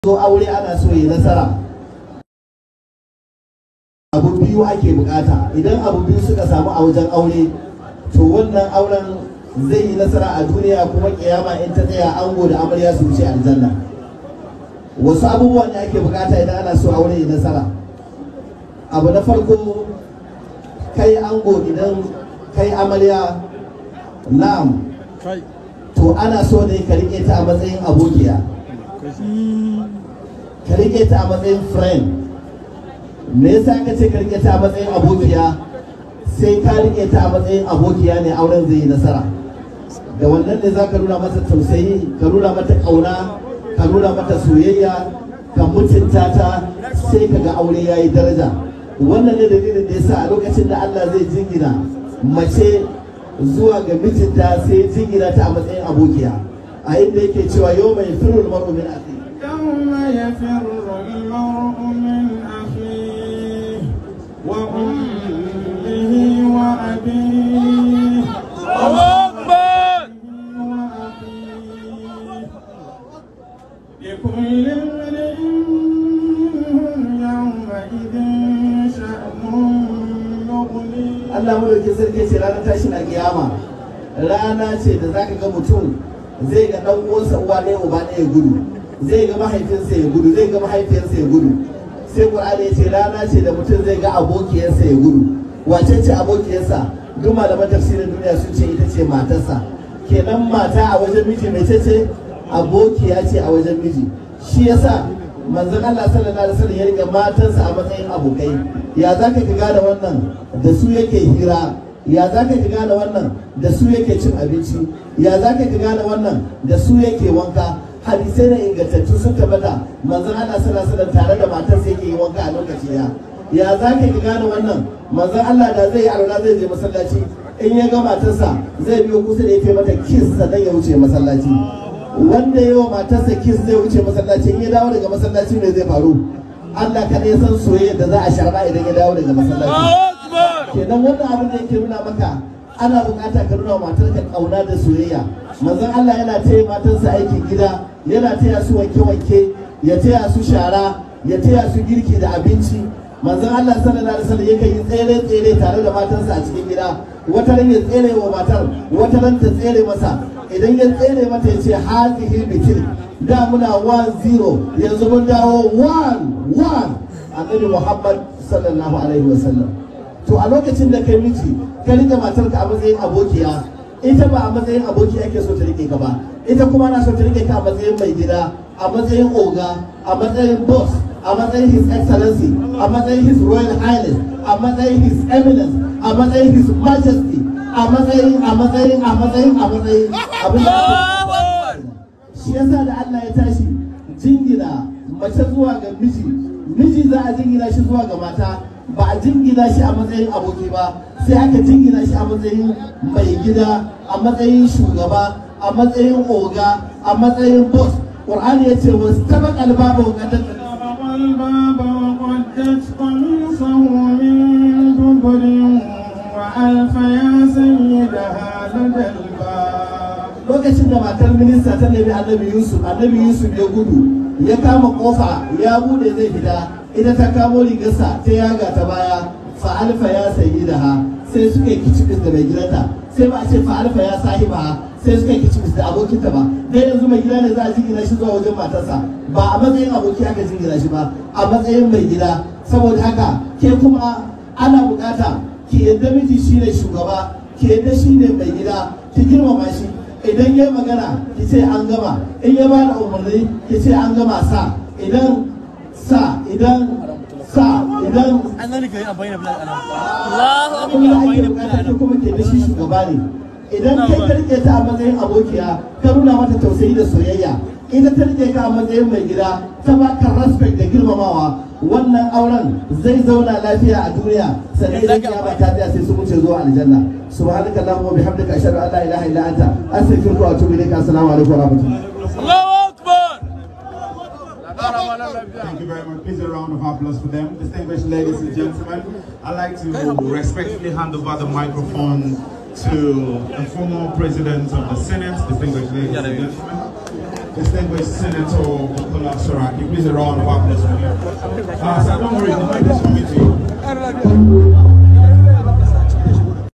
zo aure ana so yi nasara abu biyu ake bukata idan abu biyu suka samu a wajen aure to wannan auren zai yi nasara a duniya kuma kiyama in ta tsaya ango da amarya su wuce aljanna wasu abubuwa ne ake bukata idan ana so aure yi nasara abu na farko kai ango idan kai amarya na'am to ana so ne ka rike ta a matsayin abokiya ka rike ta a matsayin friend me yasa ka ce ka rike ta a matsayin abokiya sai ka rike ta a matsayin abokiya ne auren zai yi nasara da wannan ne za ka nuna mata tausayi ka nuna mata ƙauna ka nuna mata soyayya ka mutunta ta sai ka ga aure ya yi daraja wannan ne dalilin da yasa a lokacin da Allah zai jingina mace zuwa ga mijinta sai jingina ta a matsayin abokiya a inda yake cewa yau mai firul mar'u min akhi يوم يفر المرء من أخيه وأمه وأبيه وأخيه لكل امرئ منهم يومئذ شأن يغنيه Allah madaukin sarki ce ranar tashin kiyama rana ce da zaka ga mutum zai ga dan uwansa uwa ɗaya uba ɗaya gudu zai ga mahaifinsa ya gudu zai ga mahaifiyarsa ya gudu sai Qur'ani ya ce rana ce da mutum zai ga abokiyarsa ya gudu wace ce abokiyarsa duk malaman tafsirin duniya sun ce ita ce matarsa kenan mata a wajen miji mai ce ce abokiya ce a wajen miji shi yasa manzon Allah sallallahu alaihi wasallam ya riga matansa a matsayin abokai ya za ka gane wannan da su yake hira ya za ka gane wannan da su yake cin abinci ya za ka gane wannan da su yake wanka hadisai na ingantattu sun tabbata manzon Allah sallallahu alaihi wasallam tare da matarsa yake yi wanka a lokaci ya ya za ka gane wannan manzon Allah da zai yi alwala zai je masallaci in ya ga matarsa zai biyo kusa da ya mata kiss sannan ya wuce masallaci wanda yawa matarsa kiss zai wuce masallaci in ya dawo daga masallaci me zai faru Allah kada ya san soyayya da za a sharba idan ya dawo daga masallaci kenan wannan abin da yake nuna maka ana bukata ka nuna wa matarka kauna da soyayya manzon Allah yana taya matarsa aikin gida yana taya su wanke-wanke ya taya su shara ya taya su girki da abinci manzon Allah sallallahu alaihi wasallam yakan yi tsere-tsere tare da matarsa a cikin gida wata ran ya tsere wa matar wata ran ta tsere masa idan ya tsere mata ya ce hazihi bitil da muna 1-0 yanzu mun dawo 1-1 annabi Muhammad sallallahu alaihi wasallam to a lokacin da kai miji ka rike matarka a matsayin abokiya ita ba a matsayin aboki ake so ta rike ka ba ita kuma na so ta rike ka a matsayin mai gida a matsayin oga a matsayin boss a matsayin his excellency a matsayin his royal highness a matsayin his eminence a matsayin his majesty a matsayin a matsayin a matsayin a matsayin abin da shi yasa da Allah ya tashi jingina mace zuwa ga miji miji za a jingina shi zuwa ga mata ba a jingina shi a matsayin aboki ba sai aka jingina shi a matsayin mai gida a matsayin shugaba a matsayin oga a matsayin boss qur'ani ya ce wasu taba kalba ba wa طرق الباب وقدت قميصه من دبر وألف يا سيدها لدى الباب lokacin da matar minista ta nemi annabi yusuf annabi yusuf ya gudu ya kama kofa ya bude zai fita ita ta kamo rigarsa ta yaga ta baya fa alfa ya sayi da ha sai suka yi kicibis da mai gidanta sai ba a ce fa alfa ya sahiba ha sai suka yi kicibis da abokinta ba dai yanzu mai gida ne za a jingina shi zuwa wajen matarsa ba a matsayin aboki aka jingina shi ba a matsayin mai gida saboda haka ke kuma ana bukata ki yadda miji shine shugaba ki yadda shine mai gida ki girmama shi idan ya magana ki ce an gama in ya bada umarni ki ce an gama sa idan sa idan sa idan annan ka yi amfani da plan ana abin da ake bukata ke kuma ke da shi shugaba ne idan kai ka rike ta a matsayin abokiya ka nuna mata tausayi da soyayya ita ta rike ka a matsayin mai gida ta baka respect da girmamawa wannan auren zai zauna lafiya a duniya sannan idan kiyama ta tsaya sai su wuce zuwa aljanna subhanaka allahumma wa bihamdika ashhadu an la ilaha illa anta astaghfiruka wa atubu ilaik assalamu alaikum wa rahmatullahi Allahu Akbar Thank you very much. Please a round of applause for them. Distinguished ladies and gentlemen, I'd like to respectfully hand over the microphone to the former president of the Senate, distinguished ladies and gentlemen. distinguished Senator Bukola Saraki. Please a round of applause for him. Uh, so don't worry, the